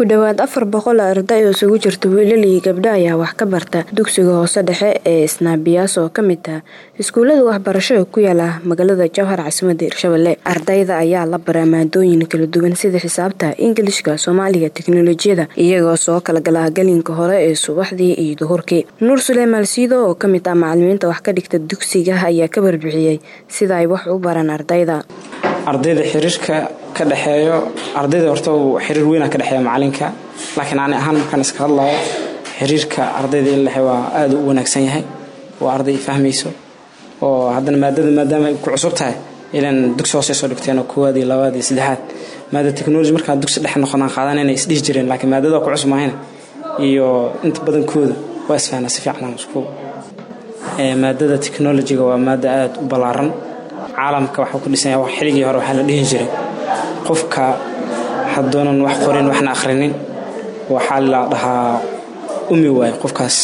ku dhowaad afar boqol arday oo isugu jirta wiilal iyo gabdho ayaa wax ka barta dugsiga hoose dhexe ee isnaabiyaas oo ka mid ah iskuullada waxbarashada ku yaala magaalada jowhar caasimadda hirshabelle ardayda ayaa la baraa maadooyin kala duwan sida xisaabta ingilishka soomaaliga teknolojiyada iyagoo soo kala galaa galinka hore ee subaxdii iyo duhurkii nuur suleymaan siido oo ka mid ah macalimiinta wax ka dhigta dugsiga ayaa ka warbixiyey sida ay wax u baraan ardayda ardayda xiriirka ka dhexeeyo ardayda horta xiriir weynaa ka dhexeeya macalinka laakiin ani ahaan markaan iska hadlayo xiriirka ardayda in lexe waa aada u wanaagsan yahay oo arday fahmayso oo haddana maadada maadaama ay ku cusub tahay ilan dugsi hoose soo dhigteen oo koowaad iyo labaad iyo saddexaad maada technology markaa dugsi dhex noqonaan qaadan inay isdhihi jireen laakiin maadada waa ku cusub mahayna iyo inta badankooda waa isfahnaa si fiican isku maadada technologyga waa maada aada u ballaaran caalamka waxuu ku dhisanya xilligii hore waxaa la dhihi jiray qofka haddoonan wax qorin waxna akhrinin waxaa la dhahaa umi waaye qofkaas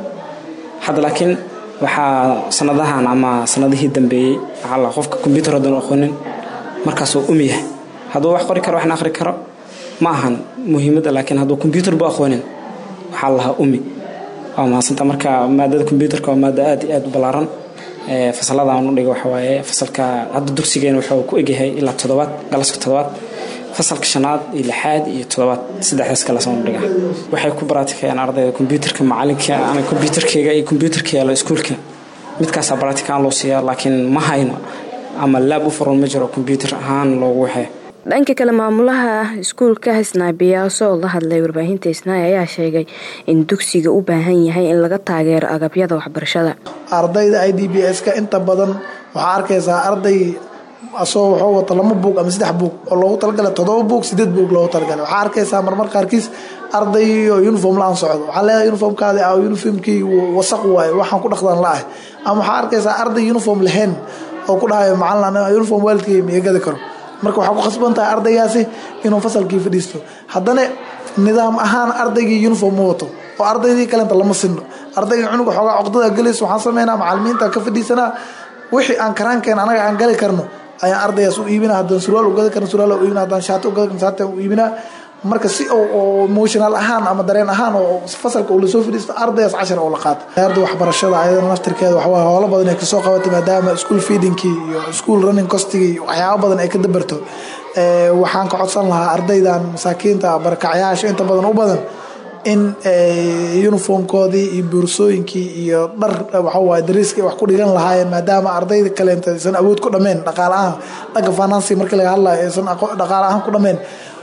hadda laakiin waxaa sanadahan ama sanadihii dambeeyey waxaa la qofka kombyuutar haddoon aqoonin markaasuu umi yahay hadduu wax qori karo waxna akhri karo ma ahan muhiimadda laakiin hadduu kombyuutar bu aqoonin waxaa la lahaa umi waa mahadsanta marka maadada kombyuutarka waa maada aad iyo aad u ballaaran fasalada aan u dhiga waxa waaye fasalka hadda dugsigeena wuxuu ku egyahay ilaa toddobaad galaska toddobaad fasalka shanaad iyo lixaad iyo toddobaad saddexdaas galas aan u dhiga waxay ku baratikayaan ardayda kombyuutarka macalinka ana kombyuutarkeyga iyo kombyuutarka yaalo iskuulka midkaasaa baratikaan loo siiyaa laakiin ma hayno ama laab u furan ma jiro kombyuutar ahaan loogu waxee dhanka kale maamulaha iskuulka isnaabiyaaso oo la hadlay warbaahinta isnaay ayaa sheegay in dugsiga u baahan yahay in laga taageero agabyada waxbarashada ardayda i d b s-ka inta badan waxaa arkaysaa arday asoo wuxuu wato lama buug ama saddex buug oo loogu talagalay toddoba buug sideed buug loogu talagalay waxaa arkaysaa marmar qaarkiis arday oo uniform la-aan socdo waxaa leedahay uniformkaadi ah uniformkii wasaq waaye waxaan ku dhaqdan la-ah ama waxaa arkaysaa arday uniform lahayn oo ku dhahayo macalin uniform waalidkii ma igadi karo marka waxaa ku khasban tahay ardaygaasi inuu fasalkii fadhiisto haddana nidaam ahaan ardaygii uniform ma wato oo ardaydii kalenta lama sinno ardayga cunuga xoogaa coqdada gelayso waxaan sameynaa macalimiinta ka fadhiisanaa wixii aan karaankeen anaga aan gali karno ayaan ardaygaas u iibina haddaan surwaal ugadi karno surwaal u iibina haddaan shaati ugadi karno shaati u iibinaa marka si oo emotional ahaan ama dareen ahaan oo fasalka uu lasoo fadhiisto ardaygaas cashar oo la qaato arda waxbarashada ayadana naftirkeeda waxawaa howlo badan ay kasoo qabatay maadaama school feedingkii iyo school running costigii waxyaabo badan ay ka dabarto waxaan ka codsan lahaa ardaydan masaakiinta barakacyaasha inta badan u badan in uniformkoodii iyo boorsooyinkii iyo dhar waxawaaye dariiska wax ku dhigan lahaayeen maadaama ardayda kaleenta aysan awood ku dhameen dhaqaale ahaan dhanka financy markii laga hadlayo aysan dhaqaale ahaan ku dhameen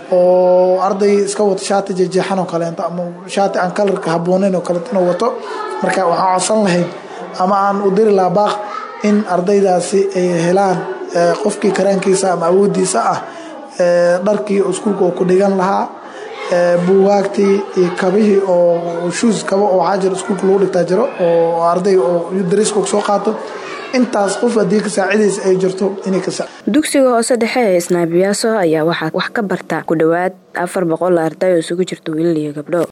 oo arday iska wato shaati jejeexan oo kaleento ama shaati aan kalarka habbooneyn oo kaleeto inuu wato marka waxaan codsan lahayn ama aan u diri lahaa baaq in ardaydaasi ay helaan qofkii karaankiisa ama awoodiisa ah dharkii iskuulka oo ku dhigan lahaa buugaagtii iyo kabihii oo shuus kaba oo waxaa jiro iskuulka lagu dhigtaa jiro oo arday oo dariiska soo qaato intaas qof haddii ka saacidaysa ay jirto inay ka dugsiga hoose dhexe ee isnaabiyaaso ayaa waxaa wax ka barta ku dhowaad afar boqol arday oo isugu jirta wiilal iyo gabdho